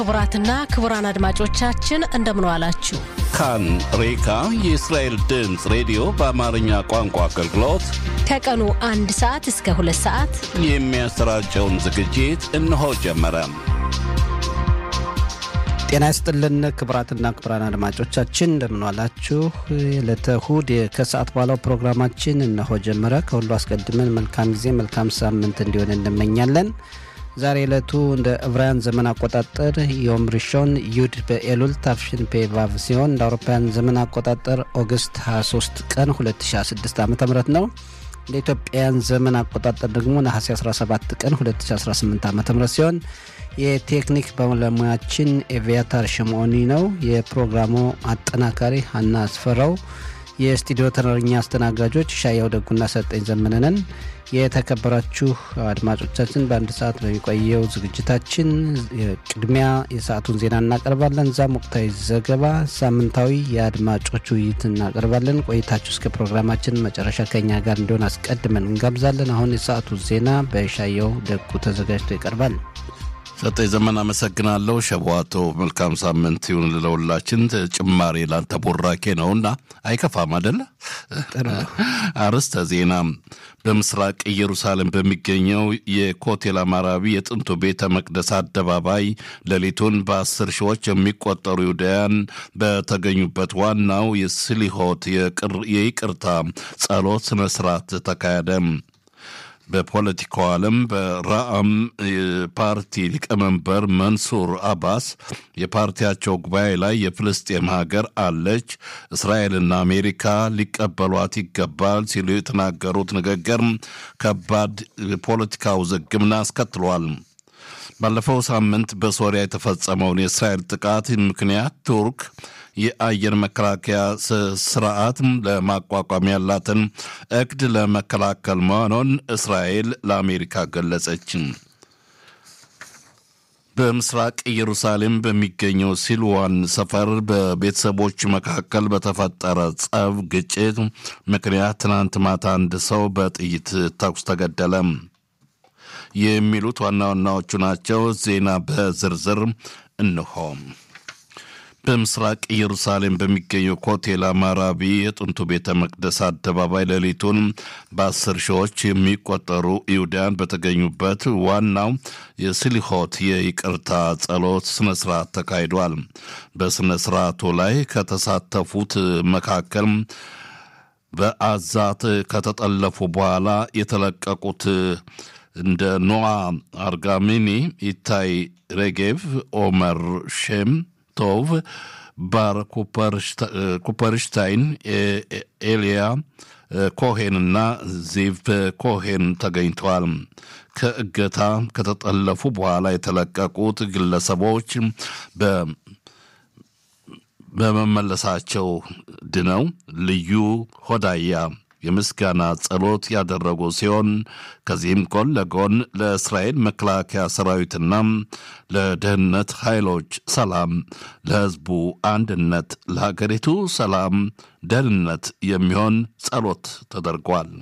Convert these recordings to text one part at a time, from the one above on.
ክቡራትና ክቡራን አድማጮቻችን እንደምን ዋላችሁ። ካን ሬካ የእስራኤል ድምፅ ሬዲዮ በአማርኛ ቋንቋ አገልግሎት ከቀኑ አንድ ሰዓት እስከ ሁለት ሰዓት የሚያሰራጨውን ዝግጅት እነሆ ጀመረ። ጤና ይስጥልን ክቡራትና ክቡራን አድማጮቻችን እንደምንዋላችሁ። የዕለተ እሁድ ከሰዓት በኋላው ፕሮግራማችን እነሆ ጀመረ። ከሁሉ አስቀድመን መልካም ጊዜ መልካም ሳምንት እንዲሆን እንመኛለን። ዛሬ ዕለቱ እንደ ዕብራውያን ዘመን አቆጣጠር ዮም ሪሾን ዩድ በኤሉል ታፍሽን ፔቫቭ ሲሆን እንደ አውሮፓውያን ዘመን አቆጣጠር ኦገስት 23 ቀን 2016 ዓ ም ነው። እንደ ኢትዮጵያውያን ዘመን አቆጣጠር ደግሞ ነሐሴ 17 ቀን 2018 ዓ ም ሲሆን የቴክኒክ ባለሙያችን ኤቪያታር ሽምኦኒ ነው። የፕሮግራሙ አጠናካሪ ሀና አስፈራው፣ የስቱዲዮ ተረኛ አስተናጋጆች ሻያው ደጉና ሰጠኝ ዘመነንን። የተከበራችሁ አድማጮቻችን በአንድ ሰዓት በሚቆየው ዝግጅታችን ቅድሚያ የሰዓቱን ዜና እናቀርባለን። እዛም ወቅታዊ ዘገባ፣ ሳምንታዊ የአድማጮች ውይይት እናቀርባለን። ቆይታችሁ እስከ ፕሮግራማችን መጨረሻ ከኛ ጋር እንዲሆን አስቀድመን እንጋብዛለን። አሁን የሰዓቱ ዜና በሻየው ደጉ ተዘጋጅቶ ይቀርባል። ሰጠኝ ዘመን አመሰግናለሁ። ሸቧቶ መልካም ሳምንት ይሁን ልለውላችን። ጭማሬ ላንተ ቦራኬ ነውና አይከፋም አደለ? አርዕስተ ዜና በምስራቅ ኢየሩሳሌም በሚገኘው የኮቴል አማራቢ የጥንቱ ቤተ መቅደስ አደባባይ ሌሊቱን በአስር ሺዎች የሚቆጠሩ ይሁዳውያን በተገኙበት ዋናው የስሊሆት የይቅርታ ጸሎት ስነ ስርዓት ተካሄደ። በፖለቲካው ዓለም በራአም ፓርቲ ሊቀመንበር መንሱር አባስ የፓርቲያቸው ጉባኤ ላይ የፍልስጤም ሀገር አለች፣ እስራኤልና አሜሪካ ሊቀበሏት ይገባል ሲሉ የተናገሩት ንግግር ከባድ ፖለቲካ ውዝግብን አስከትሏል። ባለፈው ሳምንት በሶሪያ የተፈጸመውን የእስራኤል ጥቃት ምክንያት ቱርክ የአየር መከላከያ ስርዓት ለማቋቋም ያላትን እቅድ ለመከላከል መሆኑን እስራኤል ለአሜሪካ ገለጸች። በምስራቅ ኢየሩሳሌም በሚገኘው ሲልዋን ሰፈር በቤተሰቦች መካከል በተፈጠረ ጸብ ግጭት ምክንያት ትናንት ማታ አንድ ሰው በጥይት ተኩስ ተገደለ። የሚሉት ዋና ዋናዎቹ ናቸው። ዜና በዝርዝር እንሆ። በምስራቅ ኢየሩሳሌም በሚገኘው ኮቴል አማራቢ የጥንቱ ቤተ መቅደስ አደባባይ ሌሊቱን በአስር ሺዎች የሚቆጠሩ ይሁዳን በተገኙበት ዋናው የስሊሆት የይቅርታ ጸሎት ስነ ስርዓት ተካሂዷል። በስነ ስርዓቱ ላይ ከተሳተፉት መካከል በአዛት ከተጠለፉ በኋላ የተለቀቁት እንደ ኖዋ አርጋሚኒ፣ ኢታይ ሬጌቭ፣ ኦመር ሼም ቶቭ፣ ባር ኩፐርሽታይን፣ ኤልያ ኮሄንና ዚቭ ኮሄን ተገኝተዋል። ከእገታ ከተጠለፉ በኋላ የተለቀቁት ግለሰቦች በመመለሳቸው ድነው ልዩ ሆዳያ የምስጋና ጸሎት ያደረጉ ሲሆን ከዚህም ጎን ለጎን ለእስራኤል መከላከያ ሰራዊትና ለደህንነት ኃይሎች ሰላም፣ ለሕዝቡ አንድነት፣ ለሀገሪቱ ሰላም፣ ደህንነት የሚሆን ጸሎት ተደርጓል።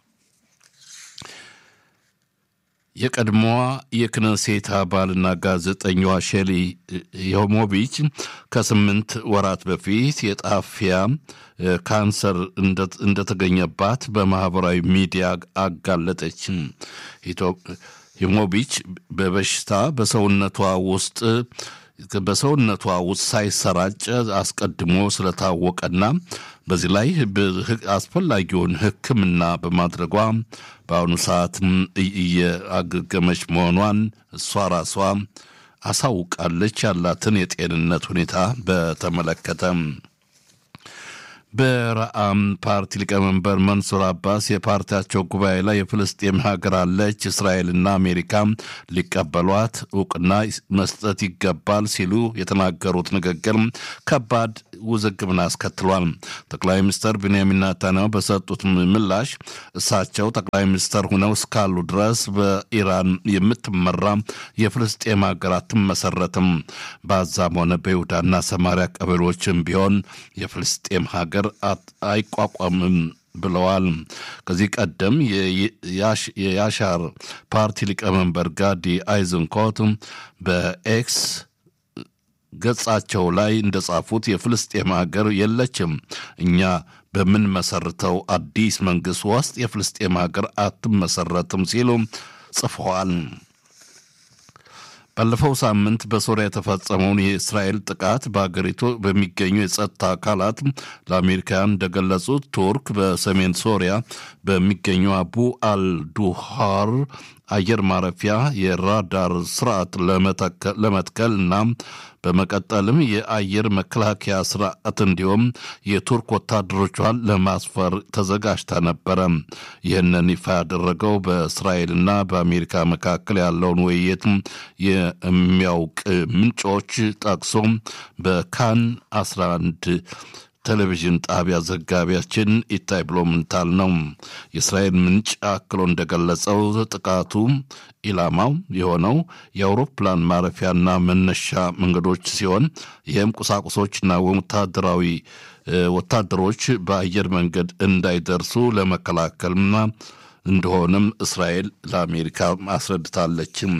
የቀድሞዋ የክነሴት አባልና ጋዜጠኛዋ ሼሊ የሞቢች ከስምንት ወራት በፊት የጣፊያ ካንሰር እንደተገኘባት በማህበራዊ ሚዲያ አጋለጠች። ሂሞቢች በበሽታ በሰውነቷ ውስጥ በሰውነቷ ውስጥ ሳይሰራጭ አስቀድሞ ስለታወቀና በዚህ ላይ አስፈላጊውን ሕክምና በማድረጓ በአሁኑ ሰዓት እየአገገመች መሆኗን እሷ ራሷ አሳውቃለች። ያላትን የጤንነት ሁኔታ በተመለከተ በረአም ፓርቲ ሊቀመንበር መንሱር አባስ የፓርቲያቸው ጉባኤ ላይ የፍልስጤም ሀገር አለች፣ እስራኤልና አሜሪካ ሊቀበሏት እውቅና መስጠት ይገባል ሲሉ የተናገሩት ንግግር ከባድ ውዝግብን አስከትሏል። ጠቅላይ ሚኒስትር ቤንያሚን ኔታንያሁ በሰጡት ምላሽ እሳቸው ጠቅላይ ሚኒስትር ሁነው እስካሉ ድረስ በኢራን የምትመራ የፍልስጤም ሀገር አትመሰረትም፣ በአዛም ሆነ በይሁዳና ሰማሪያ ቀበሌዎችም ቢሆን የፍልስጤም ሀገር አይቋቋምም ብለዋል። ከዚህ ቀደም የያሻር ፓርቲ ሊቀመንበር ጋዲ አይዝንኮት በኤክስ ገጻቸው ላይ እንደጻፉት የፍልስጤም ሀገር የለችም፣ እኛ በምንመሰርተው አዲስ መንግሥት ውስጥ የፍልስጤም ሀገር አትመሰረትም ሲሉ ጽፈዋል። ባለፈው ሳምንት በሶሪያ የተፈጸመውን የእስራኤል ጥቃት በሀገሪቱ በሚገኙ የጸጥታ አካላት ለአሜሪካውያን እንደገለጹት ቱርክ በሰሜን ሶሪያ በሚገኙ አቡ አልዱሃር አየር ማረፊያ የራዳር ስርዓት ለመትከል እና በመቀጠልም የአየር መከላከያ ስርዓት እንዲሁም የቱርክ ወታደሮቿን ለማስፈር ተዘጋጅታ ነበረ። ይህንን ይፋ ያደረገው በእስራኤልና በአሜሪካ መካከል ያለውን ውይይት የሚያውቅ ምንጮች ጠቅሶ በካን 11 ቴሌቪዥን ጣቢያ ዘጋቢያችን ኢታይ ብሎምንታል ነው። የእስራኤል ምንጭ አክሎ እንደገለጸው ጥቃቱ ኢላማው የሆነው የአውሮፕላን ማረፊያና መነሻ መንገዶች ሲሆን ይህም ቁሳቁሶችና ወታደራዊ ወታደሮች በአየር መንገድ እንዳይደርሱ ለመከላከልና እንደሆነም እስራኤል ለአሜሪካ አስረድታለችም።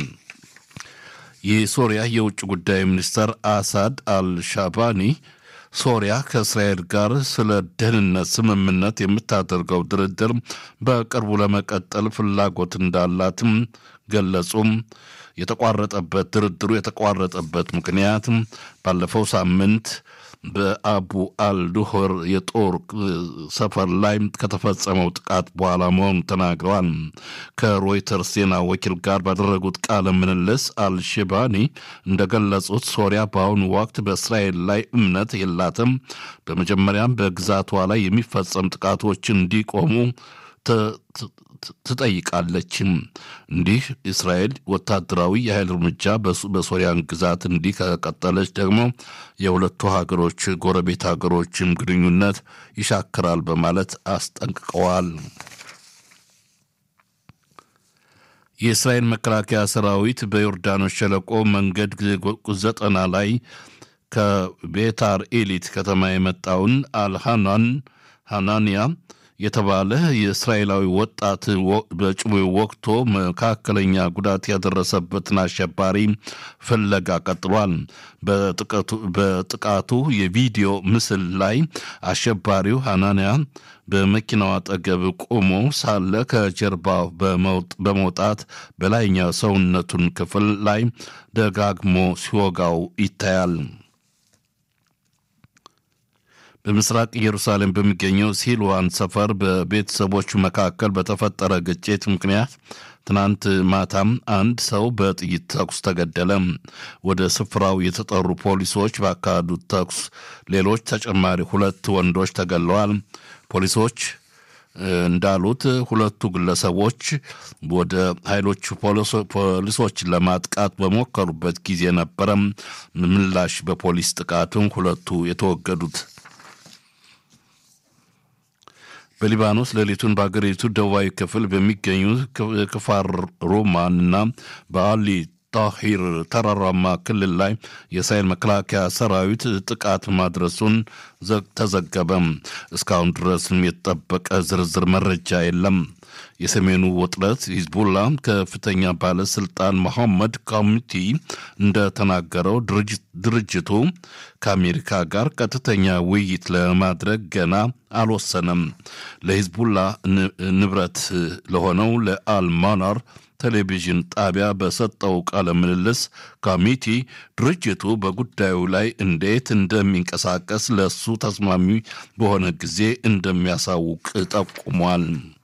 የሶሪያ የውጭ ጉዳይ ሚኒስተር አሳድ አልሻባኒ ሶሪያ ከእስራኤል ጋር ስለ ደህንነት ስምምነት የምታደርገው ድርድር በቅርቡ ለመቀጠል ፍላጎት እንዳላትም ገለጹም። የተቋረጠበት ድርድሩ የተቋረጠበት ምክንያት ባለፈው ሳምንት በአቡ አልዱሆር የጦር ሰፈር ላይ ከተፈጸመው ጥቃት በኋላ መሆኑን ተናግረዋል። ከሮይተርስ ዜና ወኪል ጋር ባደረጉት ቃለ ምልልስ አልሽባኒ እንደገለጹት ሶሪያ በአሁኑ ወቅት በእስራኤል ላይ እምነት የላትም። በመጀመሪያም በግዛቷ ላይ የሚፈጸም ጥቃቶችን እንዲቆሙ ትጠይቃለችም። እንዲህ እስራኤል ወታደራዊ የኃይል እርምጃ በሶሪያን ግዛት እንዲህ ከቀጠለች ደግሞ የሁለቱ ሀገሮች ጎረቤት ሀገሮችም ግንኙነት ይሻክራል በማለት አስጠንቅቀዋል። የእስራኤል መከላከያ ሰራዊት በዮርዳኖስ ሸለቆ መንገድ ዘጠና ላይ ከቤታር ኤሊት ከተማ የመጣውን አልሃናን ሃናንያ የተባለ የእስራኤላዊ ወጣት በጭቡ ወቅቶ መካከለኛ ጉዳት ያደረሰበትን አሸባሪ ፍለጋ ቀጥሏል። በጥቃቱ የቪዲዮ ምስል ላይ አሸባሪው ሃናንያ በመኪናው አጠገብ ቆሞ ሳለ ከጀርባው በመውጣት በላይኛው ሰውነቱን ክፍል ላይ ደጋግሞ ሲወጋው ይታያል። በምስራቅ ኢየሩሳሌም በሚገኘው ሲልዋን ሰፈር በቤተሰቦቹ መካከል በተፈጠረ ግጭት ምክንያት ትናንት ማታም አንድ ሰው በጥይት ተኩስ ተገደለ። ወደ ስፍራው የተጠሩ ፖሊሶች ባካሄዱት ተኩስ ሌሎች ተጨማሪ ሁለት ወንዶች ተገለዋል። ፖሊሶች እንዳሉት ሁለቱ ግለሰቦች ወደ ኃይሎቹ ፖሊሶችን ለማጥቃት በሞከሩበት ጊዜ ነበረ ምላሽ በፖሊስ ጥቃትም ሁለቱ የተወገዱት። በሊባኖስ ሌሊቱን በአገሪቱ ደቡባዊ ክፍል በሚገኙ ክፋር ሮማን እና በአሊ ታሂር ተራራማ ክልል ላይ የእስራኤል መከላከያ ሰራዊት ጥቃት ማድረሱን ተዘገበም። እስካሁን ድረስም የተጠበቀ ዝርዝር መረጃ የለም። የሰሜኑ ውጥረት ሂዝቡላ ከፍተኛ ባለስልጣን መሐመድ ካሚቲ እንደተናገረው ድርጅቱ ከአሜሪካ ጋር ቀጥተኛ ውይይት ለማድረግ ገና አልወሰነም። ለሂዝቡላ ንብረት ለሆነው ለአልማናር ቴሌቪዥን ጣቢያ በሰጠው ቃለ ምልልስ ካሚቲ ድርጅቱ በጉዳዩ ላይ እንዴት እንደሚንቀሳቀስ ለእሱ ተስማሚ በሆነ ጊዜ እንደሚያሳውቅ ጠቁሟል።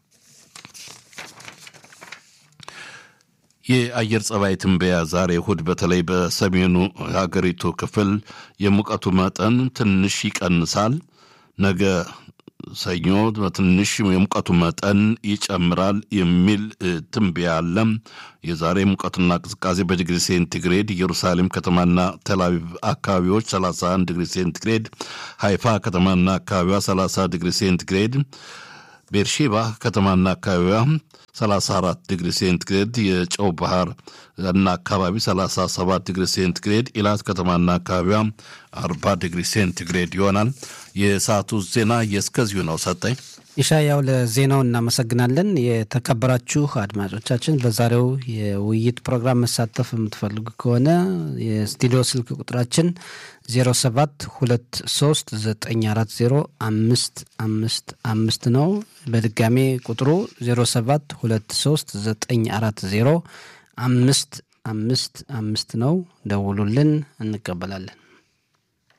የአየር ጸባይ ትንበያ ዛሬ እሁድ በተለይ በሰሜኑ ሀገሪቱ ክፍል የሙቀቱ መጠን ትንሽ ይቀንሳል። ነገ ሰኞ በትንሽ የሙቀቱ መጠን ይጨምራል የሚል ትንበያ አለ። የዛሬ ሙቀትና ቅዝቃዜ በዲግሪ ሴንቲግሬድ ኢየሩሳሌም ከተማና ተልአቪቭ አካባቢዎች 31 ዲግሪ ሴንቲግሬድ፣ ሃይፋ ከተማና አካባቢዋ 30 ዲግሪ ሴንቲግሬድ ቤርሼባ ከተማና አካባቢዋ 34 ዲግሪ ሴንቲግሬድ፣ የጨው ባህር እና አካባቢ 37 ዲግሪ ሴንቲግሬድ፣ ኢላት ከተማና አካባቢዋ 40 ዲግሪ ሴንቲግሬድ ይሆናል። የሰዓቱ ዜና የእስከዚሁ ነው። ሰጠኝ ኢሻያው ለዜናው እናመሰግናለን። የተከበራችሁ አድማጮቻችን በዛሬው የውይይት ፕሮግራም መሳተፍ የምትፈልጉ ከሆነ የስቱዲዮ ስልክ ቁጥራችን 07 2394 555 ነው። በድጋሜ ቁጥሩ 07 2394 555 ነው። ደውሉልን፣ እንቀበላለን።